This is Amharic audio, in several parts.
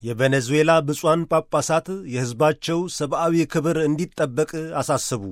የቬኔዙዌላ ብፁዓን ጳጳሳት የሕዝባቸው ሰብአዊ ክብር እንዲጠበቅ አሳሰቡ።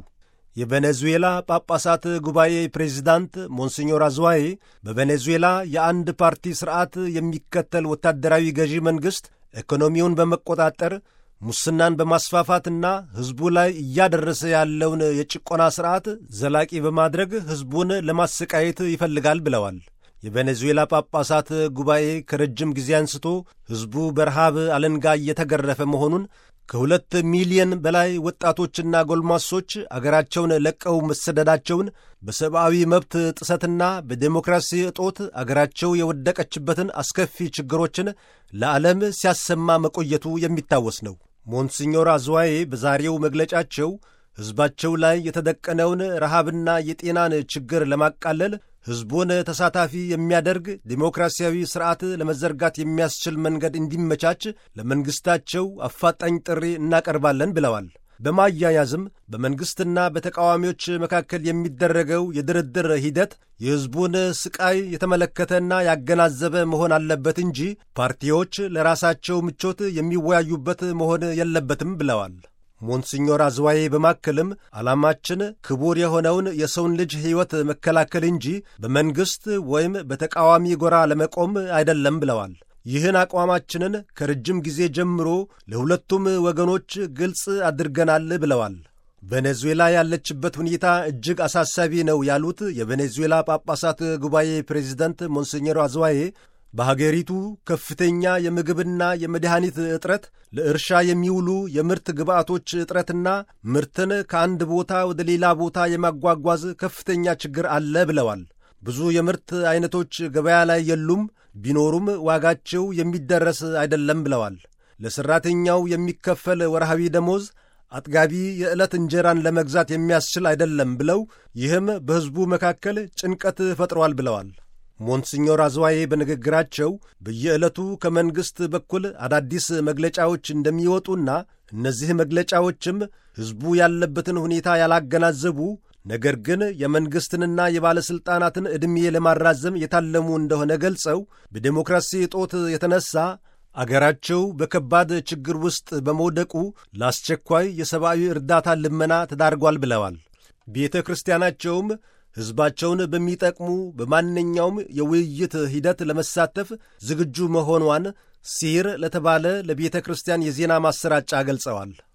የቬኔዙዌላ ጳጳሳት ጉባኤ ፕሬዚዳንት ሞንሲኞር አዝዋዬ በቬኔዙዌላ የአንድ ፓርቲ ሥርዓት የሚከተል ወታደራዊ ገዢ መንግሥት ኢኮኖሚውን በመቆጣጠር ሙስናን በማስፋፋትና ሕዝቡ ላይ እያደረሰ ያለውን የጭቆና ሥርዓት ዘላቂ በማድረግ ሕዝቡን ለማሰቃየት ይፈልጋል ብለዋል። የቬኔዙዌላ ጳጳሳት ጉባኤ ከረጅም ጊዜ አንስቶ ሕዝቡ በረሃብ አለንጋ እየተገረፈ መሆኑን ከሁለት ሚሊየን በላይ ወጣቶችና ጎልማሶች አገራቸውን ለቀው መሰደዳቸውን በሰብአዊ መብት ጥሰትና በዴሞክራሲ እጦት አገራቸው የወደቀችበትን አስከፊ ችግሮችን ለዓለም ሲያሰማ መቆየቱ የሚታወስ ነው። ሞንሲኞር አዝዋዬ በዛሬው መግለጫቸው ሕዝባቸው ላይ የተደቀነውን ረሃብና የጤናን ችግር ለማቃለል ሕዝቡን ተሳታፊ የሚያደርግ ዴሞክራሲያዊ ሥርዓት ለመዘርጋት የሚያስችል መንገድ እንዲመቻች ለመንግሥታቸው አፋጣኝ ጥሪ እናቀርባለን ብለዋል። በማያያዝም በመንግሥትና በተቃዋሚዎች መካከል የሚደረገው የድርድር ሂደት የሕዝቡን ስቃይ የተመለከተና ያገናዘበ መሆን አለበት እንጂ ፓርቲዎች ለራሳቸው ምቾት የሚወያዩበት መሆን የለበትም ብለዋል። ሞንሲኞር አዝዋዬ በማከልም ዓላማችን ክቡር የሆነውን የሰውን ልጅ ሕይወት መከላከል እንጂ በመንግሥት ወይም በተቃዋሚ ጎራ ለመቆም አይደለም ብለዋል። ይህን አቋማችንን ከረጅም ጊዜ ጀምሮ ለሁለቱም ወገኖች ግልጽ አድርገናል ብለዋል። ቬኔዙዌላ ያለችበት ሁኔታ እጅግ አሳሳቢ ነው ያሉት የቬኔዙዌላ ጳጳሳት ጉባኤ ፕሬዚደንት ሞንሲኞር አዝዋዬ በሀገሪቱ ከፍተኛ የምግብና የመድኃኒት እጥረት፣ ለእርሻ የሚውሉ የምርት ግብዓቶች እጥረትና ምርትን ከአንድ ቦታ ወደ ሌላ ቦታ የማጓጓዝ ከፍተኛ ችግር አለ ብለዋል። ብዙ የምርት አይነቶች ገበያ ላይ የሉም፣ ቢኖሩም ዋጋቸው የሚደረስ አይደለም ብለዋል። ለሠራተኛው የሚከፈል ወርሃዊ ደሞዝ አጥጋቢ የዕለት እንጀራን ለመግዛት የሚያስችል አይደለም ብለው ይህም በሕዝቡ መካከል ጭንቀት ፈጥሯል ብለዋል። ሞንሲኞር አዝዋዬ በንግግራቸው በየዕለቱ ከመንግሥት በኩል አዳዲስ መግለጫዎች እንደሚወጡና እነዚህ መግለጫዎችም ሕዝቡ ያለበትን ሁኔታ ያላገናዘቡ ነገር ግን የመንግሥትንና የባለሥልጣናትን ዕድሜ ለማራዘም የታለሙ እንደሆነ ገልጸው በዴሞክራሲ እጦት የተነሳ አገራቸው በከባድ ችግር ውስጥ በመውደቁ ለአስቸኳይ የሰብአዊ እርዳታ ልመና ተዳርጓል ብለዋል። ቤተ ክርስቲያናቸውም ሕዝባቸውን በሚጠቅሙ በማንኛውም የውይይት ሂደት ለመሳተፍ ዝግጁ መሆኗን ሲር ለተባለ ለቤተ ክርስቲያን የዜና ማሰራጫ ገልጸዋል።